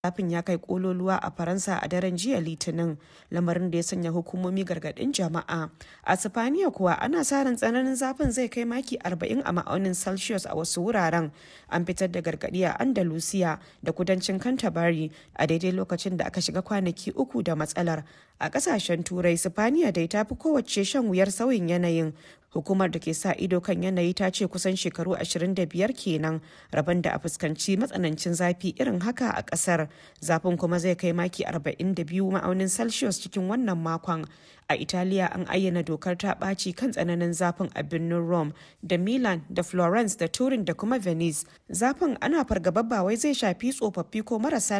zafin ya kai kololuwa a faransa a daren jiya litinin lamarin da ya sanya hukumomi gargadin jama'a a sifaniya kuwa ana sa ran tsananin zafin zai kai maki 40 a ma'aunin celsius a wasu wuraren an fitar da gargadi a andalusiya da kudancin canterbury a daidai lokacin da aka shiga kwanaki uku da matsalar a kasashen turai sifaniya dai ta fi kowace shan wuyar sauyin yanayin hukumar da ke sa ido kan yanayi ta ce kusan shekaru 25 kenan rabon da a fuskanci matsanancin zafi irin haka a kasar zafin kuma zai kai maki 42 ma'aunin celsius cikin wannan makon a italiya an ayyana dokar ta ɓaci kan tsananin zafin a birnin rome da milan da florence da turin da kuma venice zafin ana fargaba ba wai zai shafi tsofaffi ko marasa